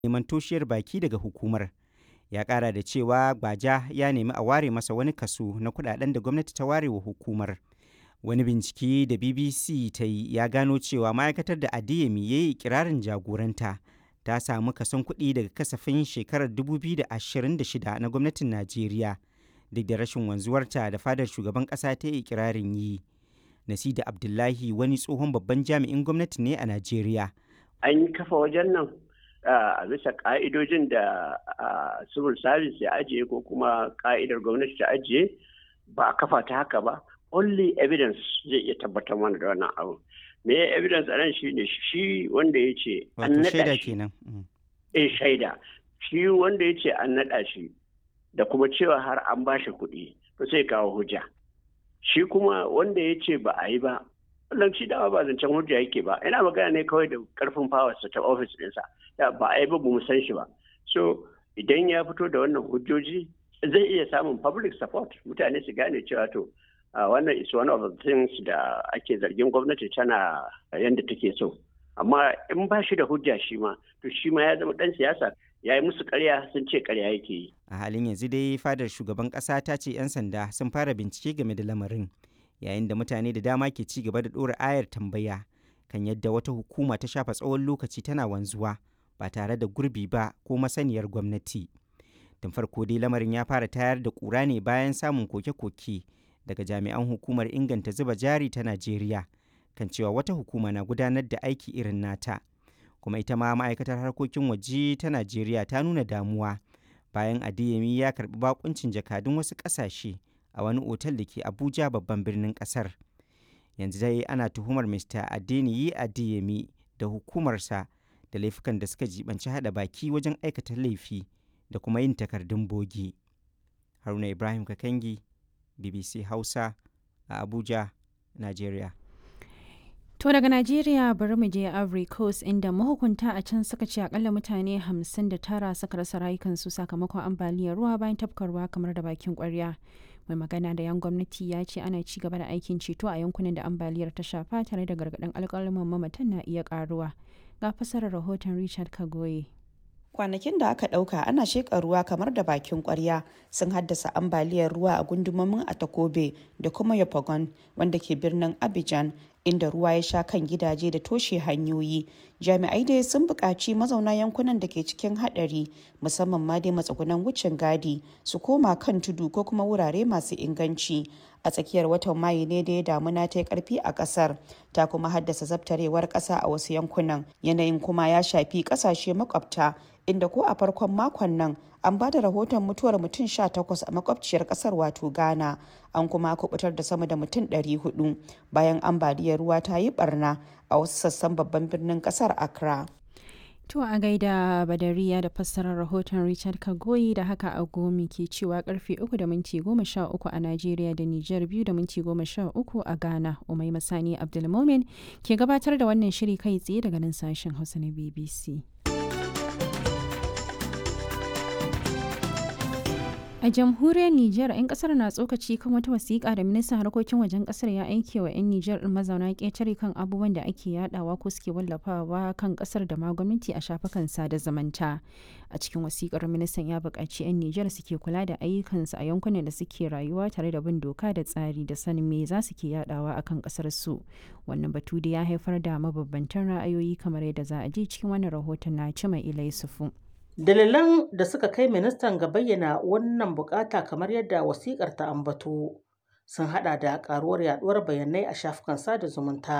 neman toshiyar baki daga hukumar. Ya ƙara da cewa Gbaja ya nemi a ware masa wani kaso na kuɗaɗen da gwamnati ta ware wa hukumar. Wani bincike da BBC ta yi ya gano cewa ma'aikatar da Adeyemi ya yi ikirarin jagoranta ta samu kason kuɗi daga kasafin shekarar 2026 na gwamnatin Najeriya duk da rashin wanzuwarta da fadar shugaban ƙasa ta yi ikirarin yi. Nasida Abdullahi wani tsohon babban jami'in gwamnati ne a Najeriya. An yi kafa wajen nan a bisa ka'idojin da civil service ya ajiye ko kuma ka'idar gwamnati ta ajiye ba a kafa ta haka ba. Only evidence zai iya tabbatar mana da wannan abu. Me evidence a nan shi ne shi wanda ya ce an naɗa shi. kenan. Eh shaida. Shi wanda ya ce an naɗa shi da kuma cewa har an ba shi kuɗi to sai kawo hujja. Shi kuma wanda ya ce ba a yi ba wannan shi dama ba zancen hujja yake ba ina magana ne kawai da karfin fawarsa ta ofis ɗinsa da ba a yi ba mu san shi ba so idan ya fito da wannan hujjoji zai iya samun public support mutane su gane cewa to wannan is one of the things da ake zargin gwamnati tana yadda take so amma in ba shi da hujja shi ma to shi ma ya zama dan siyasa ya yi musu karya sun ce karya yake yi A halin yanzu dai fadar shugaban ƙasa ta ce 'yan sanda sun fara bincike game da lamarin. yayin da mutane da dama ke ci gaba da ɗora ayar tambaya kan yadda wata hukuma ta shafa tsawon lokaci tana wanzuwa ba tare da gurbi ba ko masaniyar gwamnati. Tun farko dai lamarin ya fara tayar da ƙura ne bayan samun koke-koke daga jami'an hukumar inganta zuba jari ta Najeriya kan cewa wata hukuma na gudanar da aiki irin nata. Kuma ita ma ma'aikatar harkokin waje ta Najeriya ta nuna damuwa bayan Adeyemi ya karɓi bakuncin jakadun wasu ƙasashe. a wani otal da ke abuja babban birnin kasar yanzu dai ana tuhumar mr adeniyi adeyemi da hukumarsa da laifukan da suka jibanci hada baki wajen aikata laifi da kuma yin takardun bogi haruna ibrahim kakangi bbc hausa a abuja nigeria To daga Najeriya bari mu je Ivory Coast inda mahukunta a can suka ce akalla mutane 59 suka rasa rayukansu sakamakon ambaliyar ruwa bayan tafkarwa kamar da bakin kwarya. mai magana da yan gwamnati ya ce ana ci gaba da aikin ceto a yankunan da ambaliyar ta shafa tare da gargaɗin alƙalaman mamatan na iya ƙaruwa ga fasarar rahoton richard kagoye kwanakin da aka ɗauka ana sheƙa ruwa kamar da bakin ƙwarya sun haddasa ambaliyar ruwa a gundumomin atakobe da kuma yopagon wanda ke birnin abidjan inda ruwa ya sha kan gidaje da toshe hanyoyi jami'ai dai sun buƙaci mazauna yankunan da ke cikin haɗari musamman ma dai matsugunan wucin gadi su koma kan tudu ko kuma wurare masu inganci a tsakiyar watan mayu ne da ya damuna ta yi karfi a kasar ta kuma haddasa zabtarewar ƙasa a wasu yankunan yanayin kuma ya shafi ƙasashe makwabta inda ko a farkon makon nan an ba da rahoton mutuwar mutum 18 a makwabciyar kasar wato ghana an kuma kubutar da sama da mutum 400 bayan ambaliyar ruwa ta yi barna a wasu sassan babban birnin kasar accra To a gaida Badariya da fassarar rahoton Richard Kagoyi da haka a gomi ke cewa karfe 3 da minti 13 a Najeriya da Nijar 2 da minti 13 a Ghana. Umai Masani Abdulmomin ke gabatar da wannan shiri kai tsaye daga nan sashen Hausa na BBC. A jamhuriyar Nijar, 'yan kasar na tsokaci kan wata wasiƙa da ministan harkokin wajen kasar ya aike wa 'yan Nijar ɗin mazauna ƙetare kan abubuwan da ake yadawa ko suke wallafawa kan kasar da ma gwamnati a shafukan sada zumunta. A cikin wasiƙar ministan ya buƙaci 'yan Nijar suke kula da ayyukansu a yankunan da suke rayuwa tare da bin doka da tsari da sanin me za su ke yadawa akan kasar su. Wannan batu da ya haifar da mabambantan ra'ayoyi kamar yadda za a ji cikin wannan rahoton na Cima Ilai Sufu. Dalilan da suka kai ministan ga bayyana wannan bukata kamar yadda wasikar ta ambato sun hada da karuwar yaduwar bayanai a shafukan sada zumunta